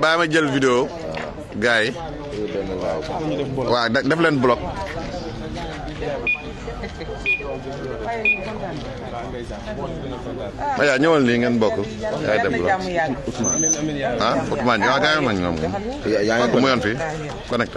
baa ma jël vidéo gars yi waaw da- def leen bloc aya ñëwal nii ngeen bokk yaay dem bloc ah Ousmane waaw gars yi man ñoom yaa ngi mu yoon fii connecté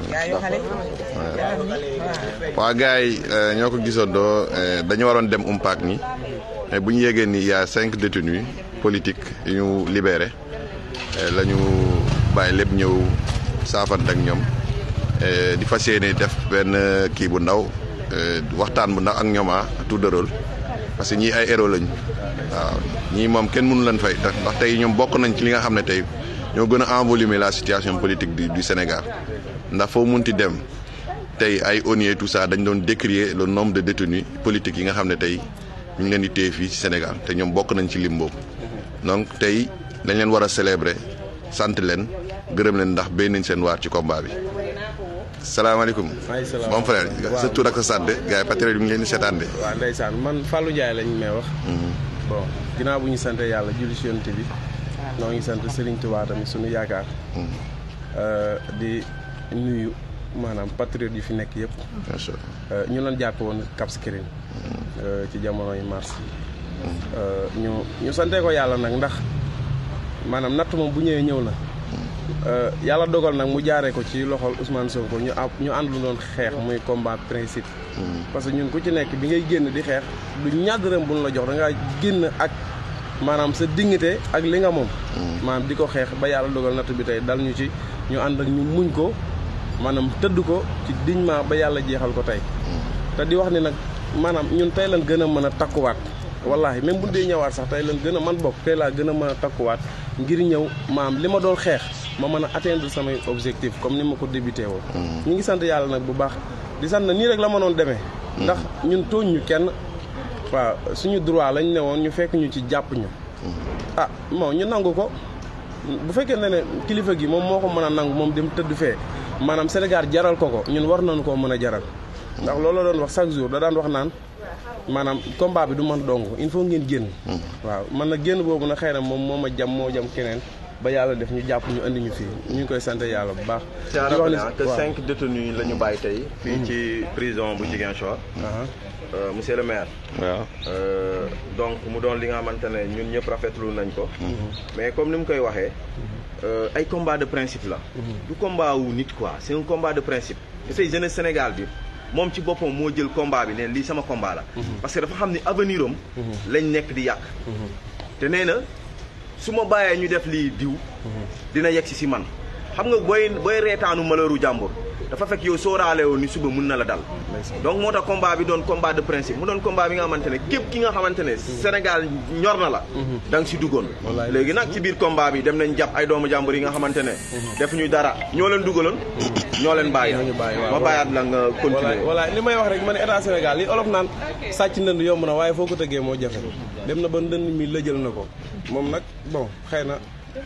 waaw gars yi ñoo ko gisandoo dañu waroon dem umpaak ni mais bu ñu yégee ni y a cinq détenus politiques yu ñu libéré la ñu bàyyi lépp ñëw saafante ak ñoom di fas yéene def benn kii bu ndaw waxtaan bu ndaw ak ñoom ah tour de rôle parce que ñii ay héros lañu waaw ñii moom kenn mënu leen fay tax ndax tey ñoom bokk nañ ci li nga xam ne tey ñoo gën a envolumer la situation politique du du Sénégal ndax foo munti dem tey ay ONU et tout ça dañ doon décrier le nombre de détenus politiques yi nga xam ne tey ñu ngi leen di téye fii ci Sénégal te ñoom bokk nañ ci lim boobu donc tey dañ leen war a célébrer sant leen gërëm leen ndax béy nañ seen waar ci combat bi. salaamaaleykum. salaam mon frère sa tur ak sa sant gars yi patriote yi mu ngi leen di seetaan de. waaw ndeysaan man Fallou Ndiaye lañ may wax. bon ginnaaw bu ñu sant yàlla julli ci Yonent bi noo ngi sant Serigne Touba tamit suñu yaakaar. di nuyu maanaam patriote yi fi nekk yëpp. macha allah. ñu leen jàppe woon Cap Skirring ci jamonoy mars ñu ñu sante ko yàlla nag ndax maanaam natt moom bu ñëwee ñëw na yàlla dogal nag mu jaaree ko ci loxol Ousmane Sonko ñu am ñu ànd lu doon xeex muy combat principe parce que ñun ku ci nekk bi ngay génn di xeex du ñàddërëm bu ñu la jox da ngaa génn ak maanaam sa dignité ak li nga moom maanaam di ko xeex ba yàlla dogal natt bi tey dal ñu ci ñu ànd ak ñu muñ ko maanaam tëdd ko ci dignement ba yàlla jeexal ko tey te di wax ni nag maanaam ñun tey lan gën a mën a takkuwaat wallahi même bu dee ñëwaat sax tey lan gën a man bokk tey laa gën a mën a takkuwaat ngir ñëw maam li ma doon xeex ma mën a atteindre samay objectif comme ni ma ko débuté woon ñu ngi sant yàlla nag bu baax di sant na nii rek la mënoon demee ndax ñun tooñ ñu kenn waaw suñu droit lañ ne woon ñu fekk ñu ci jàpp ñu ah bon ñu nangu ko bu fekkee ne ne kilifa gi moom moo ko mën a nangu moom dem tëdd fee maanaam Sénégal jaral ko ko ñun war nañu koo mën a jaral ndax loolu la doon wax chaque jour da daan wax naan maanaam combat bi du man dong il faut ngeen génn waaw man na génn boobu na xëy na moom moo ma jam moo jam keneen ba yàlla def ñu jàpp ñu andi ñu fii ñu ngi koy sant yàlla bu baax c'est à di wax rappeler ni- que waaw. cinq détenus la ñu bàyyi tey fii ci prison bu Ziguinchor Aha. Euh, monsieur le maire waaw. Euh, donc mu doon li nga xamante ne ñun ñëpp rafetlu nañ ko mais comme ni mu koy waxee euh, ay combat de principe la du combat wu nit quoi c'est un combat de principe te tey jeunesse Sénégal bi moom ci boppam moo jël combat bi ne lii sama combat la parce que dafa xam ni avenir am lañ nekk di yàq te nee na su ma bàyyee ñu def lii diw dina yegg si si man xam nga booy booy reetaanu malheuru jàmbur dafa fekk yow sóoraale woon ni suba mun na la dal donc moo tax combat bi doon combat de principe mu doon combat bi nga xamante ne képp ki nga xamante ne Sénégal ñor na la da nga si duggoon léegi nag ci biir combat bi dem nañ jàpp ay doomu jàmbur yi nga xamante ne def ñu dara ñoo leen dugaloon ñoo leen bàyyi Ñoo ñu bàyyi, waaw. ma bàyyaat la nga walaay continuer walaay li may wax rek ma ne état Sénégal li olof naan sàcc ndënd yomb na waaye foo ko tëggee moo jafe dem na ba ndënd mi lëjal na ko moom nag bon xëy na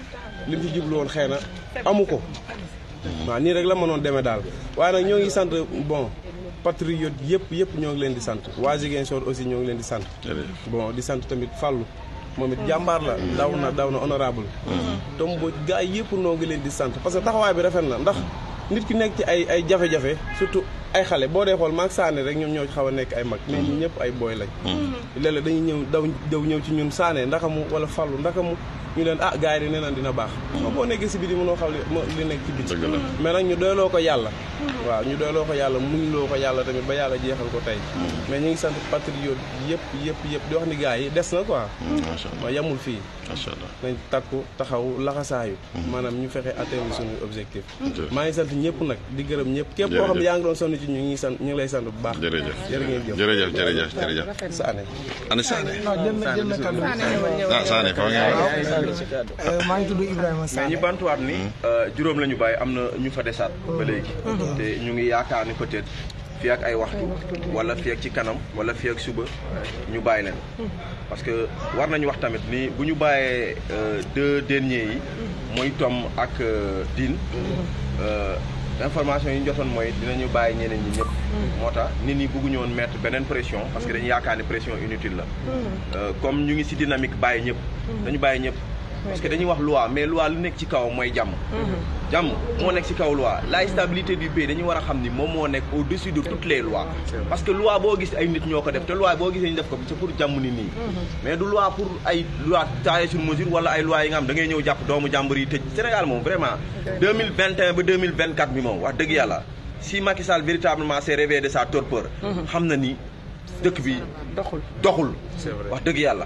li mu ci jublu woon xëy na amu ko waaw nii rek la mënoon demee daal waaye nag ñoo ngi sant bon patriote yëpp yëpp ñoo ngi leen di sant waa Ziguinchor aussi ñoo ngi leen di sant bon di sant tamit Fallou moom it jàmbaar la daw na daw na honorable tom boo gars yi yëpp noo ngi leen di sant parce que taxawaay bi rafet na ndax nit ki nekk ci ay ay jafe-jafe surtout ay xale boo dee xool maag saane rek ñoom ñoo xaw a nekk ay mag mais ñun ñëpp ay booy lañ léeg-léeg dañuy ñëw daw daw ñëw ci ñun saane ndakamu wala Fallou ndakamu ñu leen ah gars yi de nee naan dina baax moom boo nekkee si biti mënoo xam li mo- li nekk ci biti Dëgg la. mais nag ñu doyloo ko yàlla waaw ñu doyloo ko yàlla muñ loo ko yàlla tamit ba yàlla jeexal ko tey mais ñu ngi sant patriote yëpp yëpp yëpp di wax ni gars yi des na quoi macha allah ma yamul fii macha allah. nañ takku taxaw laxasaayu maanaam ñu fexe atteindre suñu objectif maa ngi sant ñëpp nag di gërëm ñëpp képp koo xam ne yaa ngi doon sonn ci ñu ngi sant ñu ngi lay sant bu baax jërëjëf jërë ngeen jëf jërëjëf jërëjëf jërëjëf. Sané ana Sané. jël na jël na kaddu ah Sané fa nga wax. maa ngi tudd Ibrahima mais Sall ñi bantuwaat ni juróom la ñu bàyyi am na ñu fa desaat ba léegi te ñu ngi yaakaar ni peut-être fii ak ay waxtu wala fii ak ci kanam wala fii ak suba ñu bàyyi leen parce que war nañu wax tamit ni bu ñu bàyyee euh, deux derniers yi mooy Tom ak euh, Tine euh, information yi ñu jotoon mooy dinañu bàyyi ñeneen ñi ñëpp moo tax nit ñi bëgguñu woon mettre beneen pression parce que dañu yaakaar ni pression inutile la Euh, comme ñu ngi ci dynamique bàyyi ñëpp dañu bàyyi ñëpp parce que dañuy wax loi mais loi lu nekk ci kaw mooy jàmm jàmm moo nekk ci kaw loi la stabilité du pays dañu war a xam ni moom moo nekk au dessus de toutes les lois parce que loi boo gis ay nit ñoo ko def te loi boo gisee ñu def ko c'est pour jàmm ni nii mais du loi pour ay loi taillée sur mesure wala ay loi yi nga xam da ngay ñëw jàpp doomu jàmbur yi tëj Sénégal moom vraiment 2021 ba 2024 bi moom wax dëgg yàlla si Macky Sall véritablement s'est réveillé de sa torpeur xam na ni dëkk bi doxul doxul C'est vrai. wax dëgg yàlla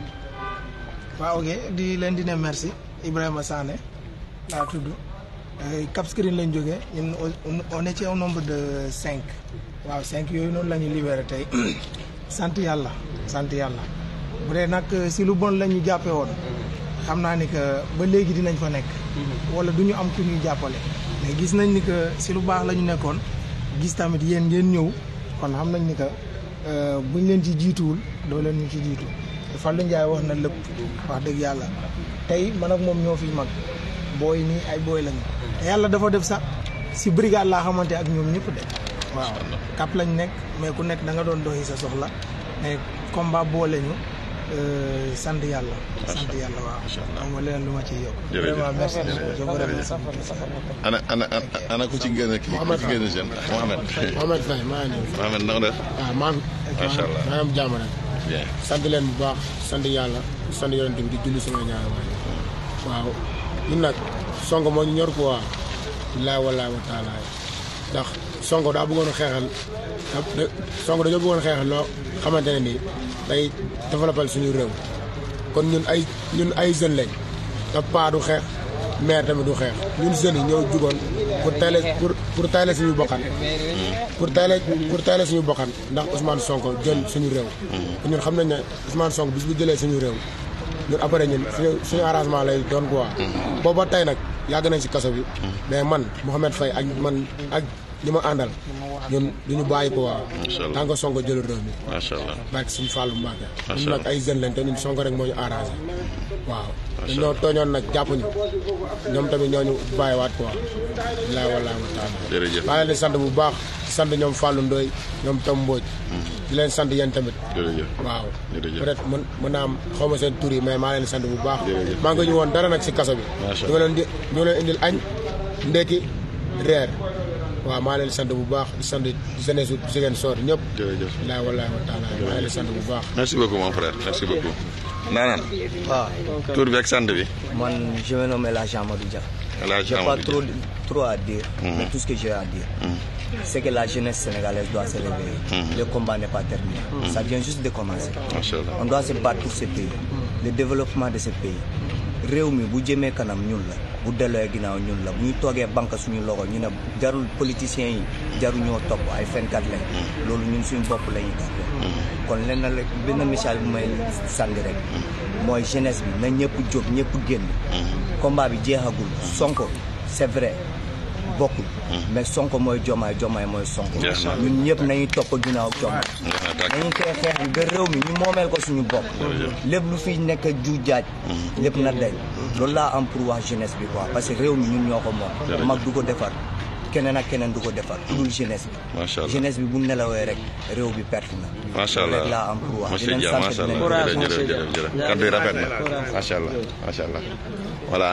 waaw ok di leen di ne merci Ibrahima Sané laa tudd Euh, Cap Skirring lañ jógee ñun on- on est ci un nombre de cinq waaw cinq yooyu noonu la ñu libéré tey sant yàlla sant yàlla bu dee nag si lu bon la ñu jàppee woon xam naa ni que ba léegi dinañ fa nekk wala du ñu am ku ñuy jàppale mais gis nañ ni que si lu baax la ñu nekkoon gis tamit yéen ngeen ñëw kon xam nañ ni que euh, buñ leen ci jiituwul doo leen ñu ci jiitu Fallou Ndiaye wax na lépp wax dëgg yàlla tey man ak moom ñoo fi mag booy nii ay booy lañu te yàlla dafa def sax si brigade laa xamante ak ñoom ñëpp de waaw kap lañ nekk mais ku nekk da nga doon doxi sa soxla mais combat boole ñu euh, sant yàlla sant yàlla waaw am nga leneen lu ma ciy yokk Jërëjëf. vraiment merci beaucoup je vous remercie ana ana ana ana ku ci gën a kii ku ci gën a jeune Mohamed Mohamed Faye maa ngi nii Mohamed na nga def waaw maa ngi macha allah maa ngi am jàmm rek bien sant leen bu baax sant yàlla sant yonent bi di julli sama ñaari waay waaw ñun nag sonko moo ñu ñor ko waa billaay wallaay wa taala ndax sonko daa bëggoon a xeexal da- da- sonko dañoo bëggoon a xeexal loo xamante ne nii day développal suñu réew kon ñun ay ñun ay jeunes lañ te paa du xeex maire tamit du xeex ñun jeunes yi ñoo jugoon pour tayle pour pour tayle suñu bokkan pour tayle pour tayle suñu bokkan ndax Ousmane Sonko jël suñu réew ñun xam nañ ne Ousmane Sonko bis bu jëlee suñu réew ñun après ñun suñu suñu arrangement lay doon quoi booba tey nag yàgg nañ si kaso bi mais man Mouhamed Faye ak man ak ñi ma àndal ñun duñu bàyyi ko waa Macha Allah. tant que Sonko jëlul réew mi macha allah barke suñu Fallou Mbacke Macha ñun nag Allah. ay jeunes lañ te ñun Sonko rek moo ñu arrangé waaw dañoo tooñoon nag jàppuñu ñoom tamit ñoo ñu bàyyiwaat quoi bilaay wallaay wa taala jërëjëf maa leen di sant bu baax di sant ñoom Fallou Ndoye ñoom Tom Mbodj di leen sant yéen tamit jërëjëf waaw Jërëjëf. peut-être mën mën naa am xaw ma seen tur yi mais maa leen di sant bu baax Jërëjëf. maa ngi ñu woon dara nag si kaso bi Macha ñu leen di ñu leen indil añ ndekki reer waaw maa leen di sant bu baax di sant jeunesse su Ziguinchor ñëpp jërëjëf bilaay wallaay wa taala maa leen di sant bu baax merci beaucoup mon frère merci beaucoup naanaan Ah, tur bi ak sant bi moi, je me nomme El Amadou Dia. El Hadj J'ai pas Amadou trop, Dia. trop à dire, mais tout ce que j'ai à dire, c'est que la jeunesse sénégalaise doit se réveiller. Le combat n'est pas terminé. Ça vient juste de commencer. macha allah On doit se battre pour ce pays, le développement de ce pays. réew mi bu jëmee kanam ñun la bu delloo ginnaaw ñun la bu ñu toogee banque suñu loxo ñu ne jarul politiciens yi jaru ñoo topp ay fenkat lañ loolu ñun suñu bopp la ñuy topp kon lenn la benn message bu may sànni rek mooy jeunesse bi na ñëpp jóg ñëpp génn combat bi jeexagul sonko c'est vrai bokkul mais sonko mooy jomaay jomaay mooy sonko Jeex na. ñun ñëpp nañuy topp ginnaaw jomaay Jeex na tàkk. dañuy koy xeex bi ba réew mi ñu moomeel ko suñu bopp lépp lu fi nekk ju jaaj lépp na dañ loolu laa am pour wax jeunesse bi quoi parce que réew mi ñun ñoo ko moom mag du ko defar keneen ak keneen du ko defar ku dul jeunesse bi Macha allah. jeunesse bi bu nelawee rek réew bi perte na macha allah rek laa am pour wax di monsieur leen Dia sant macha di leen allah gërëm. jërëjëf jërëjëf jërëjëf kaddu yi rafet na macha allah macha allah voilà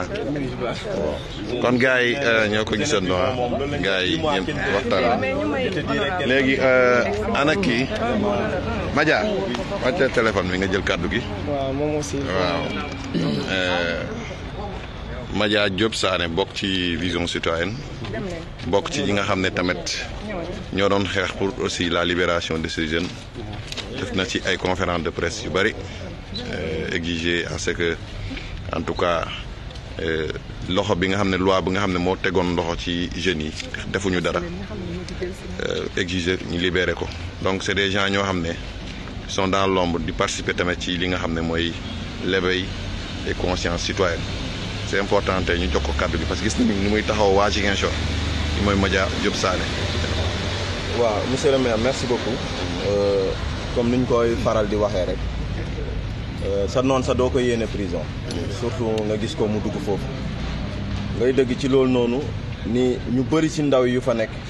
kon gars yi euh, ñoo ko gisandoo ah gars yi ñëpp waxtaan léegi euh, ana kii Madia wàcce téléphone bi nga jël kaddu gi waaw moom aussi. waaw euh, Madia Diop Sané bokk ci vision citoyenne bokk ci ñi nga xam ne tamit ñoo doon xeex pour aussi la libération de ces jeunes def na ci ay conférence de presse yu bëri exiger à ce que en tout cas euh, loxo bi nga xam ne loi bi nga xam ne moo tegoon loxo ci jeunes yi defuñu dara euh, exiger ñu libérer ko donc c'est des gens ñoo xam ne sont dans l'ombre di participer tamit ci li nga xam ne mooy l'éveil des consciences citoyennes c'est important tey ñu jox ko kàddu gi parce que gis nañu ni muy taxaw waa Ziguinchor li mooy Madia Diop Sané waaw monsieur le maire merci beaucoup Euh, comme ni ñu koy faral di waxee rek euh, sa noon sa doo ko yéene prison surtout nga gis ko mu dugg foofu ngay dëgg ci loolu noonu ni ñu bëri ci ndaw yu fa nekk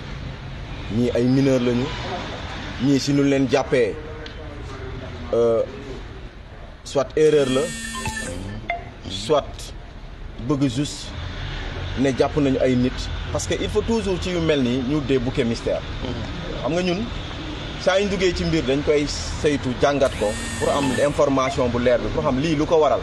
ñii ay mineur lañu ñii si ñu leen jàppee euh, soit erreur la soit bëgg juste ne jàpp nañu ay nit parce que il faut toujours ci yu mel nii ñu dee bouquet mystère xam nga ñun saa yu ñu duggee ci mbir dañ koy saytu jàngat ko pour am information bu leer bi pour xam lii lu ko waral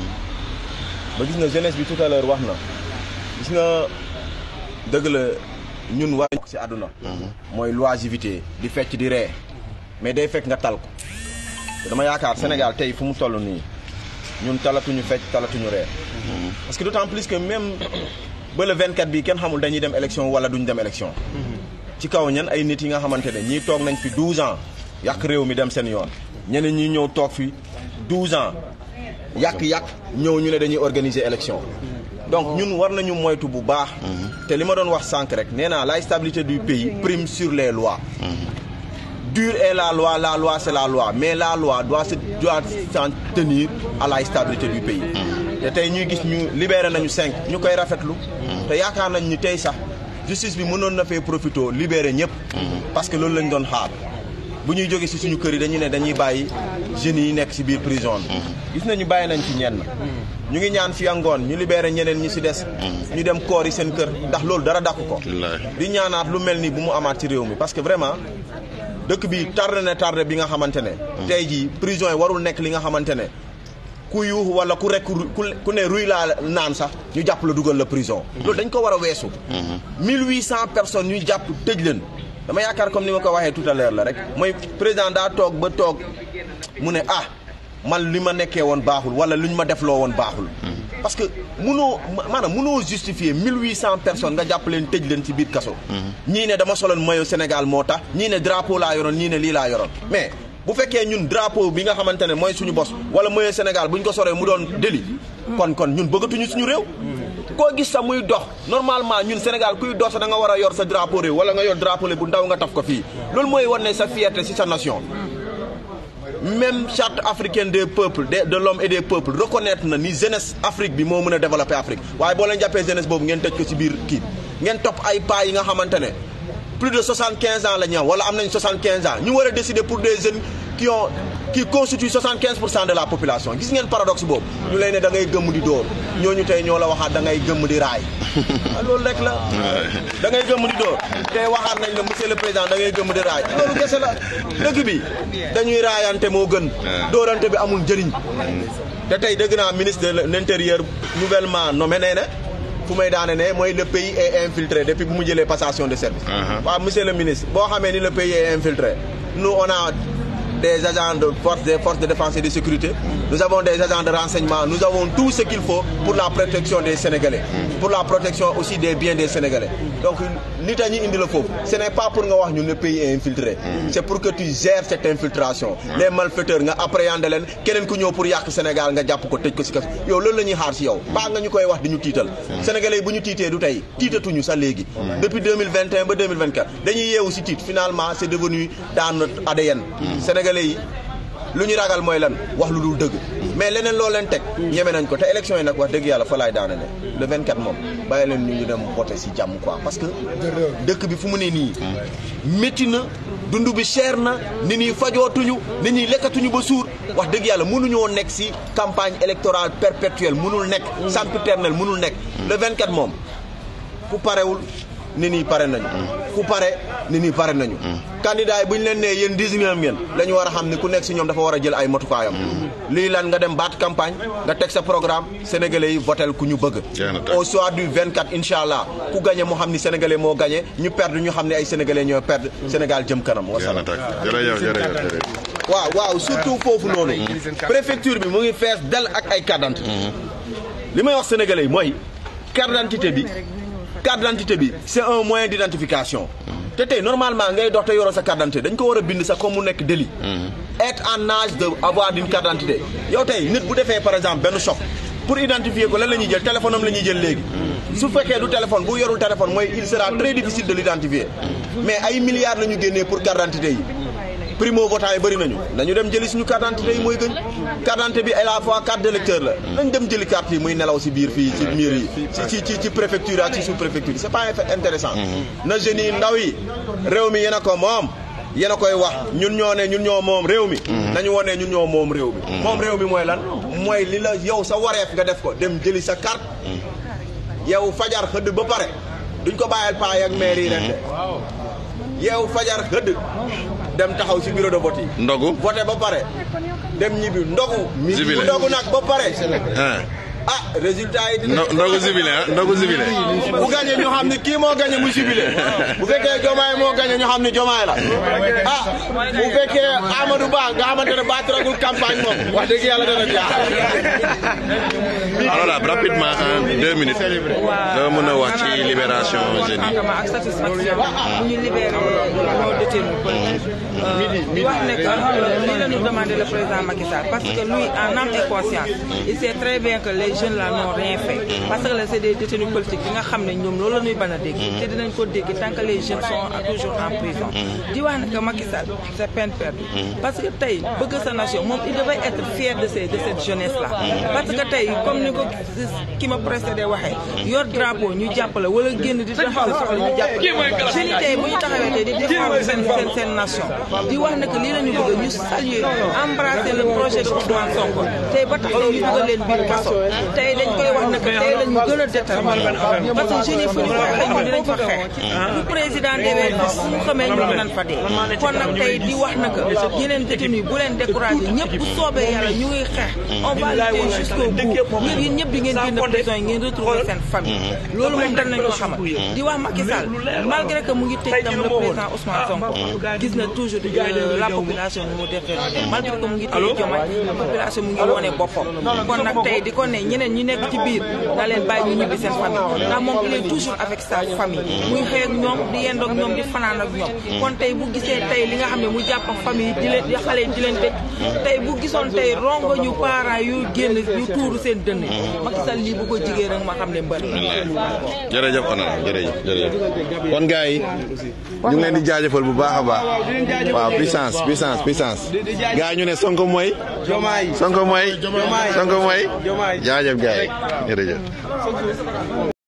ba gis na jeunesse bi tout à l'heure wax na gis nga dëgg la ñun war ci àdduna mooy l'oisiveté di fecc di ree mais day fekk nga tal ko te dama yaakaar Sénégal tey fu mu toll nii ñun talatuñu fecc talatuñu ree parce que d'autant plus que même ba le 24 bi kenn xamul dañuy dem élection wala duñ dem élection ci kaw ñan ay nit yi nga xamante ne ñii toog nañ fi 12 ans yàq réew mi dem seen yoon ñeneen ñi ñëw toog fi 12 ans yàq-yàq ñëw ñu ne dañuy organiser élection donc ñun war nañu moytu bu baax te li ma doon wax sànq rek nee naa la stabilité du pays prime sur les lois dure est la loi la loi c'est la loi mais la loi doit se doit s'en tenir à la stabilité du pays te tey ñuy gis ñu libéré nañu cinq ñu koy rafetlu te yaakaar nañ ni tey sax justice bi mënoon na fee profité libéré ñëpp parce que loolu lañ doon xaar bu ñuy jóge ci suñu kër yi dañuy ne dañuy bàyyi jeunes yi nekk ci biir prison bi gis nañu bàyyi nañ ci ñenn ñu ngi ñaan fi ngoon ñu libéré ñeneen ñi ci des ñu dem koor yi seen kër ndax loolu dara dàq ko di ñaanaat lu mel ni bu mu amaat ci réew mi parce que vraiment dëkk bi tardé na tardé bi nga xamante ne tey jii prison yi warul nekk li nga xamante ne ku yuux wala ku rek ku ne ruy laa naan sax ñu jàpp la dugal la prison loolu dañ ko war a weesu mille huit cent personnes ñu jàpp tëj leen dama yaakaar comme ni ma ko waxee tout à l'heure la rek mooy président daa toog ba toog mu ne ah man li ma nekkee woon baaxul wala lu ñu ma defloo woon baaxul parce que munoo maanaam munoo justifier mille huit cent personnes nga jàpp leen tëj leen ci biir kaso ñii ne dama soloon maillot Sénégal moo tax ñii ne drapeau laa yoroon ñii ne lii laa yoroon mais bu fekkee ñun drapeau bi nga xamante ne mooy suñu bos wala maillot Sénégal bu ñu ko soree mu doon délit kon kon ñun bëggatuñu suñu réew koo gis sax muy dox normalement ñun Sénégal kuy dox sax da nga war a yor sa drapeau réew wala nga yor drapeau bu ndaw nga taf ko fii loolu mooy wane sa fierté ci sa nation même charte africaine des peuples de de l'homme et des peuples reconnaître na ni jeunesse Afrique bi moo mën a développer Afrique waaye boo leen jàppee jeunesse boobu ngeen tëj ko ci biir kii ngeen topp ay pas yi nga xamante ne plus de 75 ans la ñu am wala am nañ 75 ans ñu war a décider pour des jeunes qui ont qui constituent 75 pour cent de la population gis ngeen paradoxe boobu ñu lay ne da ngay gëmm di dóor ñooñu tey ñoo la waxaat da ngay gëmm di raay loolu rek la da ngay gëmm di dóor tey waxaat nañ la monsieur le président da ngay gëmm di raay loolu kese la dëgg bi dañuy raayante moo gën dóorante bi amul njëriñ te tey dëgg naa ministre de l'intérieur nouvellement nommé nee na fu may daane ne mooy le pays est infiltré depuis bu mu jëlee passation de service waaw monsieur le ministre boo xamee ni le pays est infiltré nous on a des agents de force des forces de défense et de sécurité nous avons des agents de renseignement nous avons tout ce qu'il faut pour la protection des Sénégalais pour la protection aussi des biens des Sénégalais donc li tax ñu indi la foofu ce n'est pas pour nga wax ñu le pays est infiltré c'est pour que tu gères cette infiltration les malfaiteurs nga appréhender leen keneen ku ñëw pour yàq Sénégal nga jàpp ko tëj ko ci kaso yow loolu la ñuy xaar ci yow baa nga ñu koy wax di ñu tiital Sénégalais yi bu ñu tiitee du tey tiitatuñu sax léegi depuis 2021 ba 2024 dañuy yeewu ci tiit finalement c'est devenu dans notre ADN Sénégalais yi lu ñu ragal mooy lan wax lu dul dëgg mais leneen loo leen teg ñeme nañ ko te élection yi nag wax dëgg yàlla fa laay daane ne le 24 moom bàyyi leen ñu ñu dem voter ci jàmm quoi parce que dëkk bi fu mu ne nii métti na dund bi cher na nit ñi fajootuñu nit ñi lekkatuñu ba suur wax dëgg yàlla mënuñoo nekk ci campagne électorale perpétuelle mënul nekk sempiternel mënul nekk le 24 moom ku parewul nit ñi pare nañu ku pare nit ñi pare nañu candidat yi bu ñu leen nee yéen désigné ngeen la ñu war a xam ne ku nekk ci ñoom dafa war a jël ay matukaayam lii lan nga dem baat campagne nga teg sa programme sénégalais yi votel ku ñu bëgg au soir du 24 incha allah ku gagné moo xam ni sénégalais moo gagné ñu perdre ñu xam ne ay sénégalais ñoo perdre Sénégal jëm kanam wasalaam jërëjëf jërëjëf waaw waaw surtout foofu noonu préfecture bi mu ngi fees del ak ay carte d'identité li may wax sénégalais yi mooy carte d'identité bi carte d'identité bi c'est un moyen d'identification te tey normalement ngay dox te yoroo sa carte d'identité dañ ko war a bind sax comme mu nekk délit être en âge de avoir une carte d'identité yow tey nit bu defee par exemple benn choc pour identifier ko lan la ñuy jël téléphone am la ñuy jël léegi su fekkee du téléphone bu yorul téléphone mooy il sera très difficile de l'identifier mais ay milliards la ñu génnee pour carte d'identité yi primo votant yi bëri nañu nañu dem jëli suñu carte d'identité yi mooy gën carte d'identité bi à la fois carte d'électeur la nañ dem jëli carte yi muy nelaw ci biir fii ci miir yi ci ci ci préfecture ak ci sous préfecture c'est pas intéressant na jeunes yi ndaw yi réew mi yéen a ko moom yéen a koy wax ñun ñoo ne ñun ñoo moom réew mi nañu wone ñun ñoo moom réew mi moom réew mi mooy lan mooy li la yow sa wareef nga def ko dem jëli sa carte yow fajar xëdd ba pare duñ ko bàyyal paa ak maire yi ren de yow fajar xëdd dem taxaw si bureau de vote yi ndogu voté ba pare dem ñibbi ndogu Jubilé. bu ndogu nag ba pare ah ah résultat yi dina ndo- ndogu jubilé ah ndogu jubilé bu gagné ñu xam ni kii moo gagné mu jubilé bu fekkee jomaay moo gagné ñu xam ni jomaay la ah bu fekkee Amadou Ba nga xamante ne baataragul campagne moom wax dëgg yàlla dana jaaxal alors rapidement en deux minutes nga mën a wax ci libération jeunes yi contentement ak satisfaction bu ñu libéré nos détenus politiques di wax ne que lii la ñu demandé le président Macky Sall parce que lui en âme et conscience il sait très bien que les jeunes là n'ont rien fait parce que là c'est des détenus politiques yi nga xam ne ñoom loolu la ñuy bañ a dégg te dinañ ko dégg tant que les jeunes sont toujours en prison di wax ne que Macky Sall c'est peine perdue parce que tey bëgg sa nation moom il devait être fier de ces de cette jeunesse là parce que tey comme ni ko ki ma précédé waxee yor drapeau ñu jàppale wala génn di tax sa soxla ñu jàppale jeunes yi tey bu ñu taxawee tey di défendre seen seen seen nation di wax ne que lii la ñu bëgg ñu saluer embrasser le projet de Ousmane Sonko tey ba tax tey ñu dugal leen biir kaso tey dañ koy wax ne que tey la ñu gën a déterminé parce que jeunes yi fu ñu ko waxee ñu dinañ fa xeex bu président demee bis suñu xamee ñu dinañ fa dee kon nag tey di wax na que yeneen détenus bu leen découragé ñëpp bu soobee yàlla ñu ngi xeex on va lutter jusqu'au bout ñëpp yéen ñëpp di ngeen génn prison yi ngeen retrouver seen famille loolu moom dañ nañ ko xamal di wax Macky Sall malgré que mu ngi tëj tam le président Ousmane Sonko gis na toujours euh, la population ni mu defee malgré que mu ngi tëj Diomaye la population mu ngi wone boppam kon nag tey di ko ne ñeneen ñi nekk ci biir na leen bàyyi ñu ñibbi seen famille ndax moom il est toujours avec sa famille muy xëy ak ñoom di yendoog ñoom di fanaan ak ñoom kon tey bu gisee tey li nga xam ne mu jàpp ak famille di leen di xale yi di leen tëj tey bu gisoon tey rongo ñu parents yu génn yu tuuru seen dënn yi Macky Sall lii bu ko jigéen rek ma xam ne mbër jërëjëf honorable jërëjëf jërëjëf kon gars yi ñu ngi leen di jaajëfal bu baax a baax waaw puissance puissance puissance gars yi ñu ne Sonko mooy Jomaay Sonko mooy Jomaay Sonko mooy Jomaay jaajëf gars yi jërëjëf